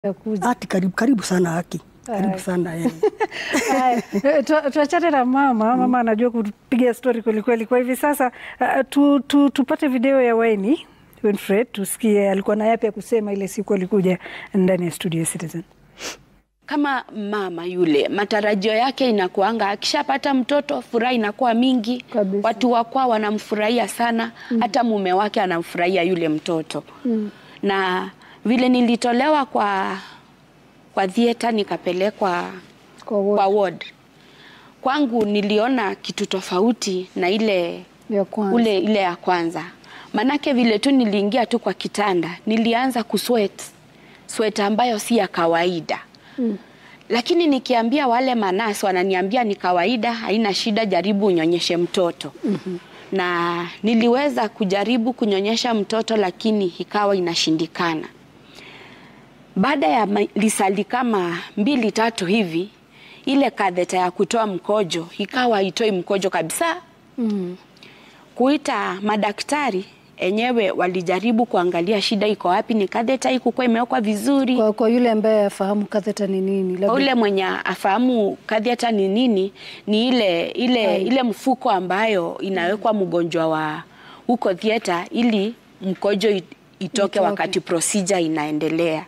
ya kuja. Ati karibu karibu sana haki. Karibu Haya. sana eh. Haya, tu- tuachane na mama. Mama anajua kupiga stori kwelikweli. Kwa hivi sasa uh, tu, tu, tupate video ya Waini Winfred tusikie alikuwa na yapi ya kusema ile siku alikuja ndani ya studio ya Citizen. kama mama yule matarajio yake inakuanga akishapata mtoto furaha inakuwa mingi Kabisa. watu wakwa wanamfurahia sana hata mume wake anamfurahia yule mtoto na vile nilitolewa kwa kwa theater nikapelekwa Kwa wote. kwa ward kwangu niliona kitu tofauti na ile ya kwanza. ule ile ya kwanza manake vile tu niliingia tu kwa kitanda nilianza kusweat sweat ambayo si ya kawaida Mm. lakini nikiambia wale manasi wananiambia ni kawaida haina shida jaribu unyonyeshe mtoto mm-hmm. na niliweza kujaribu kunyonyesha mtoto lakini ikawa inashindikana baada ya ma- lisali kama mbili tatu hivi ile kadheta ya kutoa mkojo ikawa haitoi mkojo kabisa Mm. kuita madaktari enyewe walijaribu kuangalia shida iko wapi, ni katheta ikukuwa imewekwa vizuri. Kwa, kwa yule ambaye afahamu katheta ni nini, labda- Kwa ule mwenye afahamu katheta ni nini, ni ile ile Hai. ile mfuko ambayo inawekwa mgonjwa wa huko theater ili mkojo it- itoke Itoke. wakati procedure inaendelea.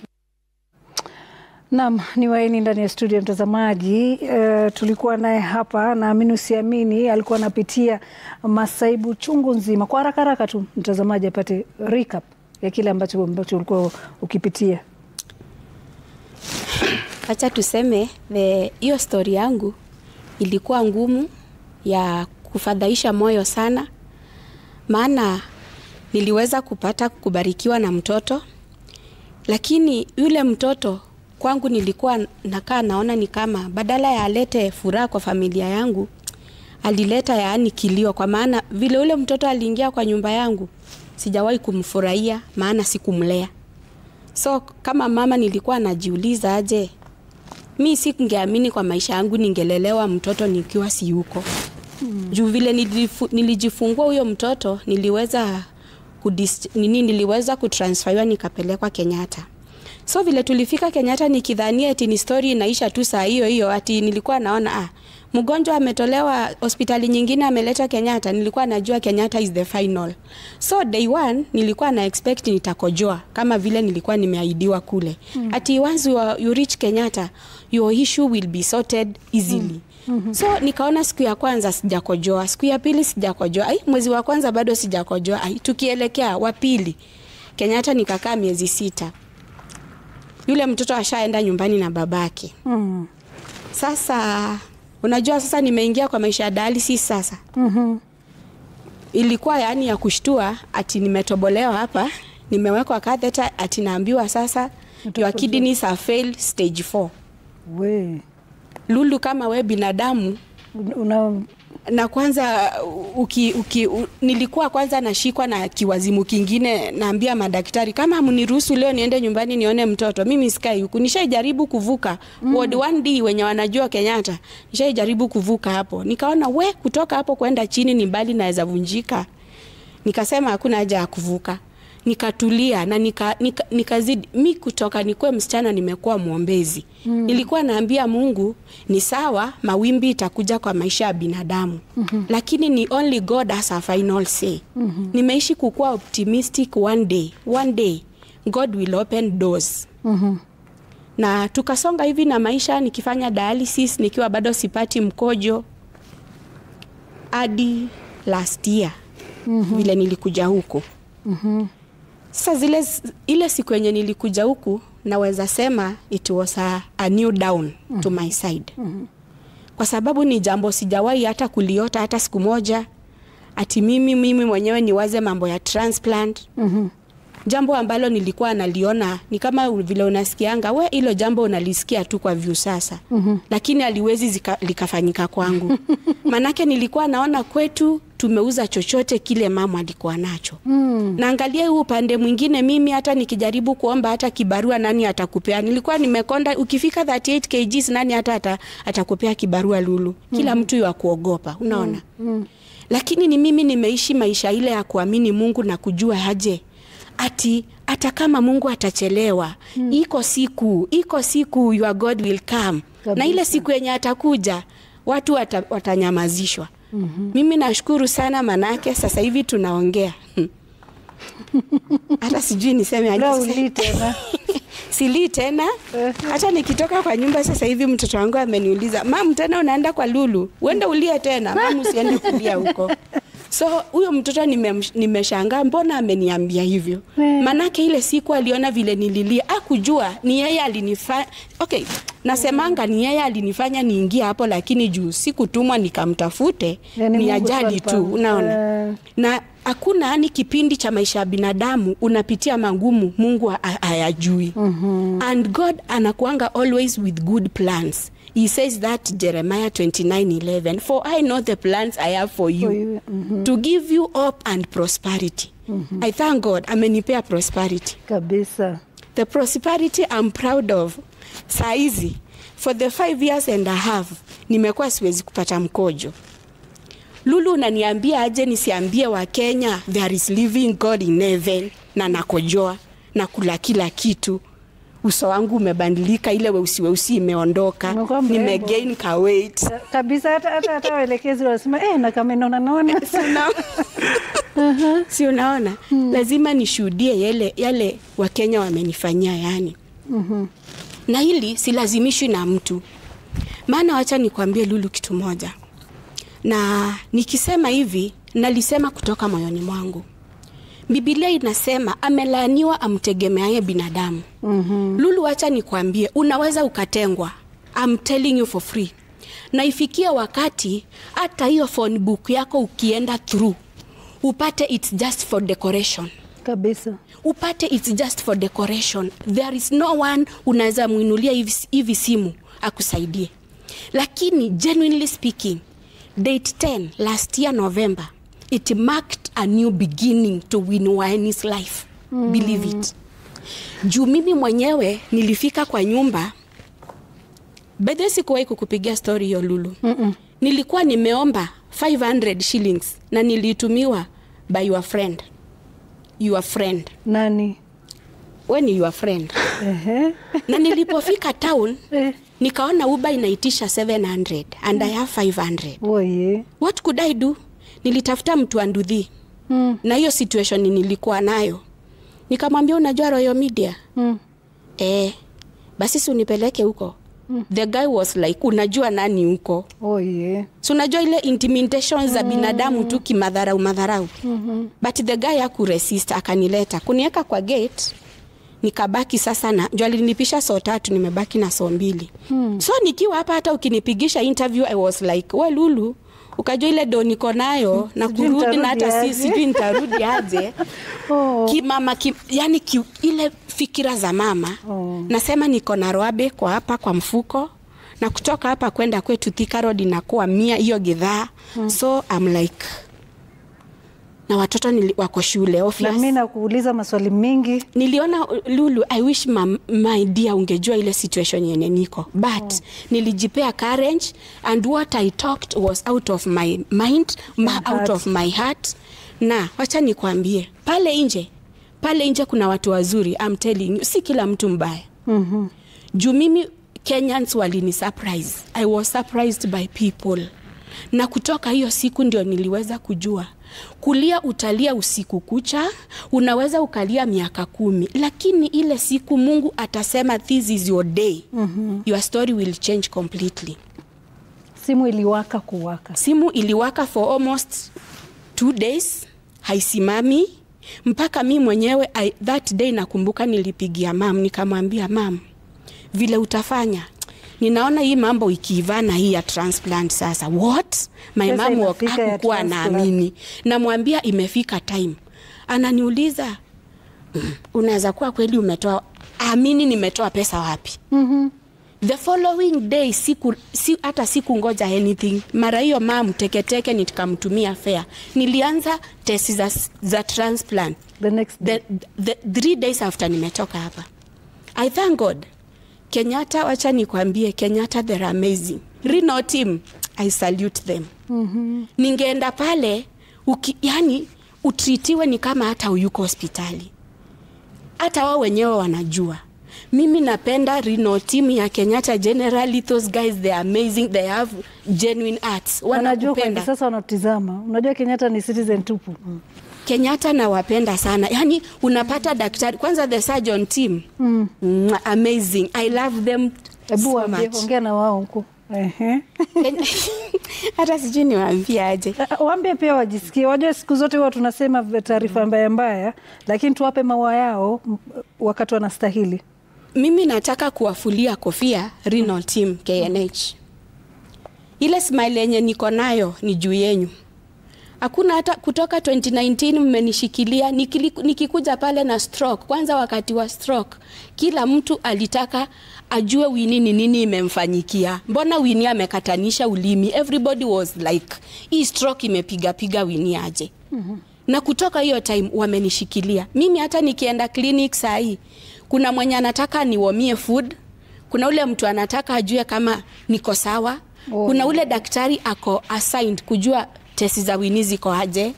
Naam, ni Waini ndani ya studio mtazamaji. Uh, tulikuwa naye hapa, naamini usiamini, alikuwa anapitia masaibu chungu nzima. Kwa haraka haraka tu mtazamaji apate recap ya kile ambacho ambacho ulikuwa ukipitia. Acha tuseme the hiyo stori yangu ilikuwa ngumu ya kufadhaisha moyo sana, maana niliweza kupata kubarikiwa na mtoto, lakini yule mtoto kwangu nilikuwa nakaa naona ni kama badala ya alete furaha kwa familia yangu alileta yaani kilio, kwa maana vile ule mtoto aliingia kwa nyumba yangu sijawahi kumfurahia, maana sikumlea. So kama mama nilikuwa najiuliza aje, mi sikungeamini kwa maisha yangu ningelelewa mtoto nikiwa si yuko mm. juu vile nilifu, nilijifungua huyo mtoto niliweza kudis, nini niliweza kutransferiwa nikapelekwa Kenyatta. So vile tulifika Kenyatta nikidhania eti ni story inaisha tu saa hiyo hiyo, ati nilikuwa naona ah, mgonjwa ametolewa hospitali nyingine ameleta Kenyatta. Nilikuwa najua Kenyatta is the final. So day one nilikuwa na expect nitakojoa kama vile nilikuwa nimeahidiwa kule. Mm. Ati once you, are, you reach Kenyatta your issue will be sorted easily. Mm. So nikaona siku ya kwanza sijakojoa, siku ya pili sijakojoa, ai mwezi wa kwanza bado sijakojoa, ai tukielekea wa pili Kenyatta nikakaa miezi sita. Yule mtoto ashaenda nyumbani na babake. Mm. Sasa unajua, sasa nimeingia kwa maisha ya dialysis sasa. Mhm. Ilikuwa yaani ya kushtua, ati nimetobolewa hapa, nimewekwa catheter, ati naambiwa sasa your kidneys are failed stage 4. We Lulu, kama we binadamu una na kwanza uki, uki, u, nilikuwa kwanza nashikwa na kiwazimu kingine, naambia madaktari kama mniruhusu leo niende nyumbani nione mtoto, mimi sikai huku. Nishaijaribu kuvuka mm. ward 1D wenye wanajua Kenyatta, nishaijaribu kuvuka hapo, nikaona we kutoka hapo kwenda chini ni mbali, naweza vunjika. Nikasema hakuna haja ya kuvuka, nikatulia na nika, nika, nikazidi mi kutoka nikuwe msichana nimekuwa mwombezi mm. nilikuwa naambia Mungu ni sawa, mawimbi itakuja kwa maisha ya binadamu mm-hmm. lakini ni only God has a final say mm-hmm. nimeishi kukuwa optimistic one day, one day God will open doors Mhm. na tukasonga hivi na maisha, nikifanya dialysis nikiwa bado sipati mkojo hadi last year mm-hmm. vile nilikuja huku Mhm. sasa zile ile siku yenye nilikuja huku naweza sema it was a, a new down mm-hmm. to my side mm-hmm. kwa sababu ni jambo sijawahi hata kuliota hata siku moja ati mimi mimi mwenyewe niwaze mambo ya transplant Mhm. jambo ambalo nilikuwa naliona ni kama vile unasikianga we hilo jambo unalisikia tu kwa vyu sasa mm-hmm. lakini aliwezi zika, likafanyika kwangu manake nilikuwa naona kwetu tumeuza chochote kile mama alikuwa nacho mm. naangalia huu upande mwingine mimi hata nikijaribu kuomba hata kibarua nani atakupea nilikuwa nimekonda ukifika 38 kgs nani hata ata, atakupea kibarua lulu kila mm. mtu wa kuogopa unaona mm. lakini ni mimi nimeishi maisha ile ya kuamini mungu na kujua aje ati hata kama mungu atachelewa mm. iko siku iko siku your god will come Kabisa. na ile siku yenye atakuja watu wata, watanyamazishwa mm-hmm. mimi nashukuru sana manake sasa hivi tunaongea hata sijui niseme aje Leo sasa. ulii tena. silii tena hata nikitoka kwa nyumba sasa hivi mtoto wangu ameniuliza mam tena unaenda kwa lulu uende ulie tena mam usiende kulia huko so huyo mtoto nimem- nimeshangaa mbona ameniambia hivyo Eh. manake ile siku aliona vile nililia akujua ni yeye alinifanya okay nasemanga ni yeye alinifanya niingie hapo lakini juu sikutumwa nikamtafute Yani ni Mungu tu ajali tu alipanga. unaona Eh. na hakuna yani kipindi cha maisha ya binadamu unapitia magumu mungu ha- ha- hayajui mm-hmm. and god anakuanga always with good plans he says that jeremiah 29:11 for i know the plans i have for you, For you, mhm. to give you hope and prosperity mm-hmm. i thank god amenipea prosperity kabisa the prosperity I'm proud of saa hizi for the five years and a half nimekuwa siwezi kupata mkojo lulu unaniambia aje nisiambie wa kenya there is living god in heaven na nakojoa na kula kila kitu uso wangu umebadilika ile weusi weusi imeondoka Umekuwa mrembo. nimegain ka weight Ka- kabisa hata hata hata waelekezi wanasema eh, na kama inaona naona si unaona, si unaona? lazima nishuhudie yale, yale wakenya wamenifanyia yani na hili silazimishwi na mtu maana wacha nikwambie lulu kitu moja na nikisema hivi nalisema kutoka moyoni mwangu bibilia inasema amelaaniwa amtegemeaye binadamu mm-hmm. lulu wacha nikwambie unaweza ukatengwa I'm telling you for free na ifikie wakati hata hiyo phone book yako ukienda through upate its just for decoration kabisa upate its just for decoration there is no one unaweza mwinulia hivi, hivi simu akusaidie lakini genuinely speaking date 10 last year november it marked a new beginning to winwanis life mm. believe it juu mimi mwenyewe nilifika kwa nyumba bedhe sikuwahi kukupigia story hiyo lulu Mm-mm. nilikuwa nimeomba 500 shillings na nilitumiwa by your friend your friend nani we ni your friend Ehe. na nilipofika town Eh. nikaona uba inaitisha 700 and i have 500 oye what could i do nilitafuta mtu andudhi mm. na hiyo situation nilikuwa nayo nikamwambia unajua royal media Mm. eh, basi si unipeleke huko mm. the guy was like unajua nani huko oye si unajua ile intimidation za binadamu tu kimadharau madharau mm-hmm. but the guy akuresist akanileta kuniweka kwa gate nikabaki sasa na juu alinipisha soo tatu nimebaki na soo mbili hmm. so nikiwa hapa hata ukinipigisha interview i was like we lulu ukajua ile do niko nayo na Sijui kurudi na nitarudi hata si aje." sijui nitarudi aje oh. kimama ki, yani ki, ile fikira za mama Oh. nasema niko na roabe kwa hapa kwa mfuko na kutoka hapa kwenda kwetu Thika Road inakuwa mia hiyo gidhaa mm. so I'm like na watoto nili, wako shule na obvious. mi nakuuliza maswali mingi niliona lulu i wish my, my dear ungejua ile situation yenye niko but oh. nilijipea courage and what i talked was out of my mind ma, heart. out of my heart na wacha nikwambie pale nje pale nje kuna watu wazuri I'm telling you si kila mtu mbaya mm-hmm. juu mimi kenyans walini surprise i was surprised by people na kutoka hiyo siku ndio niliweza kujua kulia utalia usiku kucha unaweza ukalia miaka kumi lakini ile siku mungu atasema this is your day mm-hmm. your story will change completely simu iliwaka kuwaka simu iliwaka for almost two days haisimami mpaka mi mwenyewe I, that day nakumbuka nilipigia mam nikamwambia mam vile utafanya ninaona hii mambo ikiivana hii ya transplant sasa what my Pesa mam inafika ya hakukuwa transplant. naamini namwambia imefika time ananiuliza "Mm, unaweza kuwa kweli umetoa amini nimetoa pesa wapi mm-hmm. the following day siku, si, hata siku ngoja anything mara hiyo mam teketeke nikamtumia fea nilianza testi za, za transplant the next day. the, the, three days after nimetoka hapa i thank god kenyatta wacha nikwambie kenyatta they're amazing rino team i salute them mm-hmm. ningeenda pale uki, yani utritiwe ni kama hata uyuko hospitali hata wao wenyewe wanajua mimi napenda Reno team ya Kenyatta generally those guys they are amazing they have genuine arts Wanajua kwa hivi wanakupenda sasa wanatizama. Unajua Kenyatta ni citizen tupu. Kenyatta nawapenda sana yani unapata daktari kwanza the surgeon team mm. amazing I love them Hebu so waambie, much ongea na wao huko. Ehe. Kenya- hata sijui niwaambie aje Ah, Waambie pia wajisikie. Wajua siku zote huwa tunasema v- taarifa mbaya mbaya, lakini tuwape maua yao m- wakati wanastahili. mimi nataka kuwafulia kofia Renal team KNH. Ile smile yenye niko nayo ni juu yenyu. Hakuna hata kutoka 2019 mmenishikilia nikili- nikikuja pale na stroke. Kwanza wakati wa stroke, kila mtu alitaka ajue Winnie ni nini imemfanyikia. Mbona Winnie amekatanisha ulimi? Everybody was like, hii stroke imepiga piga Winnie aje? na kutoka hiyo time wamenishikilia mimi hata nikienda clinic saa hii kuna mwenye anataka niwomie food kuna ule mtu anataka ajue kama niko sawa Oh. kuna ule daktari ako assigned kujua tesi za wini ziko aje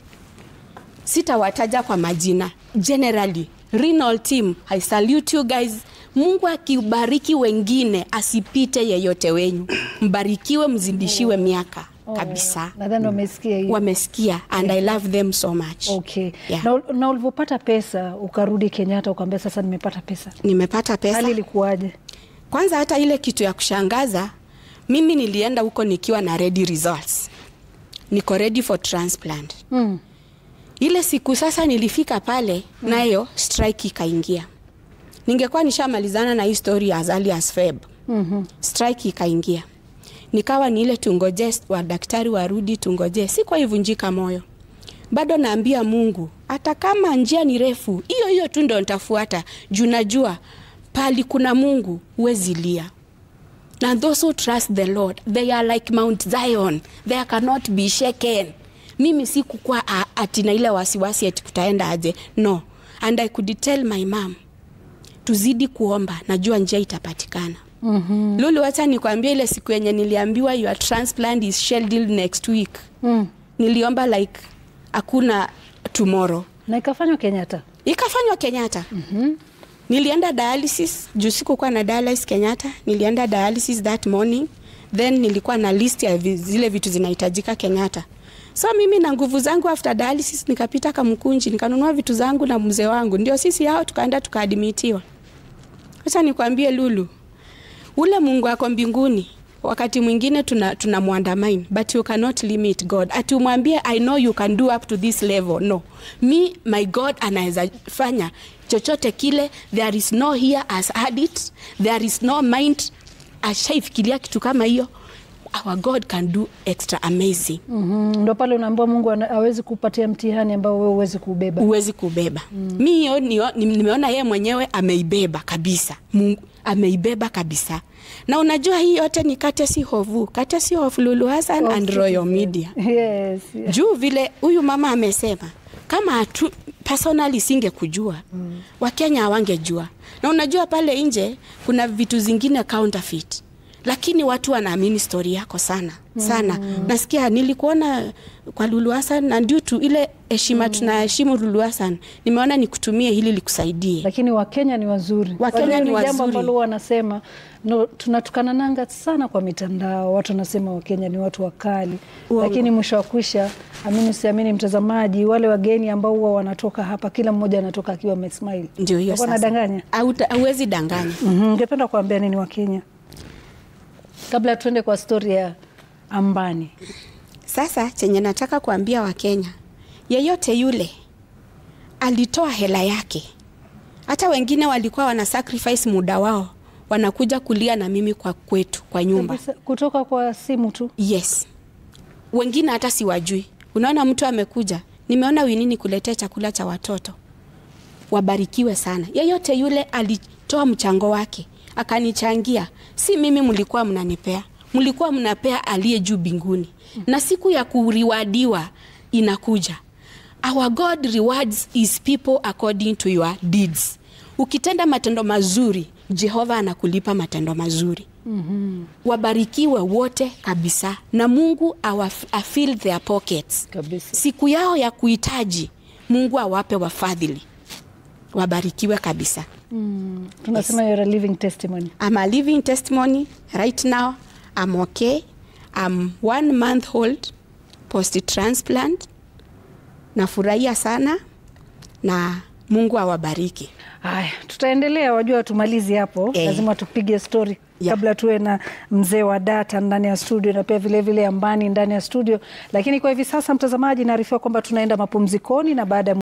sitawataja kwa majina generally renal team i salute you guys mungu akibariki wengine asipite yeyote wenyu mbarikiwe mzidishiwe miaka kabisa Nadhani wamesikia hiyo. wamesikia and i love them so much Okay. Yeah. Na, na ulivyopata pesa ukarudi Kenyatta ukaambia sasa nimepata pesa. nimepata pesa Hali ilikuwaje? kwanza hata ile kitu ya kushangaza mimi nilienda huko nikiwa na ready results niko ready for transplant Mm. ile siku sasa nilifika pale nayo strike ikaingia ningekuwa nishamalizana na hii story as early as Feb Mhm. strike ikaingia nikawa ni ile tungoje wadaktari warudi tungoje si kwa ivunjika moyo bado naambia mungu hata kama njia ni refu hiyo hiyo tu ndo nitafuata juu najua pali kuna mungu huwezi lia na those who trust the lord they are like mount zion they cannot be shaken mimi sikukuwa a- ati na ile wasiwasi ati kutaenda aje no and i could tell my mom tuzidi kuomba najua njia itapatikana mm-hmm. lulu wacha nikwambia ile siku yenye niliambiwa your transplant is scheduled next week Mm. niliomba like hakuna tomorrow Na ikafanywa Kenyatta. ikafanywa kenyatta mm-hmm. nilienda dialysis juu sikukuwa na dialysis kenyatta nilienda dialysis that morning then nilikuwa na list ya vi- zile vitu zinahitajika kenyatta so mimi na nguvu zangu after dialysis nikapita kamkunji nikanunua vitu zangu na mzee wangu ndio sisi hao tukaenda tukaadimitiwa acha nikwambie lulu ule mungu ako mbinguni wakati mwingine tuna, tuna mwandamain but you cannot limit god ati umwambie i know you can do up to this level no me my god anaweza fanya chochote kile there is no here as had it there is no mind ashaifikiria kitu kama hiyo our god can do extra amazing Mhm. Ndo pale unaambiwa Mungu ana- hawezi kupatia mtihani ambao wewe huwezi kubeba. huwezi kubeba mm. mi hiyo nio- ni- nimeona yeye mwenyewe ameibeba kabisa mungu ameibeba kabisa na unajua hii yote ni katesi hovu katesi of lulu hasan Of and royal media Yes. yes. juu vile huyu mama amesema kama hatu personally singekujua mm. wakenya hawangejua na unajua pale nje kuna vitu zingine counterfeit lakini watu wanaamini stori yako sana sana mm. nasikia nilikuona kwa lulu hasan na ndio tu ile heshima mm. tunaheshimu lulu hasan nimeona nikutumie hili likusaidie Lakini Wakenya ni wazuri. Wakenya Wajua ni jambo wazuri. ambalo wanasema no, tunatukana nanga sana kwa mitandao. Watu wanasema Wakenya ni watu wakali, Uongo. lakini mwisho wa kwisha, amini usiamini, mtazamaji, wale wageni ambao huwa wanatoka hapa, kila mmoja anatoka akiwa amesmile. ndio hiyo Wako sasa wanadanganya? Hauta- hauwezi danganya Mhm, Ungependa kuambia nini Wakenya kabla tuende kwa stori ya Ambani? Sasa chenye nataka kuambia Wakenya, yeyote yule alitoa hela yake, hata wengine walikuwa wana sacrifice muda wao, wanakuja kulia na mimi kwa kwetu kwa nyumba. Kabisa, kutoka kwa simu tu Yes, wengine hata siwajui. Unaona, mtu amekuja, nimeona winini kuletea chakula cha watoto. Wabarikiwe sana. Yeyote yule alitoa mchango wake akanichangia, si mimi mlikuwa mnanipea, mlikuwa mnapea aliye juu mbinguni, na siku ya kuriwadiwa inakuja. Our God rewards his people according to your deeds. Ukitenda matendo mazuri, Jehova anakulipa matendo mazuri. Mm-hmm. Wabarikiwe wote kabisa, na Mungu awa, afill their pockets kabisa. siku yao ya kuhitaji, Mungu awape wafadhili. wabarikiwe kabisa. Tunasema you're a living testimony. I'm a living testimony right now. I'm okay. I'm one month old post transplant. Nafurahia sana na Mungu awabariki. Haya, tutaendelea, wajua tumalizi hapo Eh. lazima tupige stori Yeah. kabla tuwe na mzee wa data ndani ya studio na pia vilevile vile Ambani ndani ya studio, lakini kwa hivi sasa, mtazamaji, naarifiwa kwamba tunaenda mapumzikoni na baada ya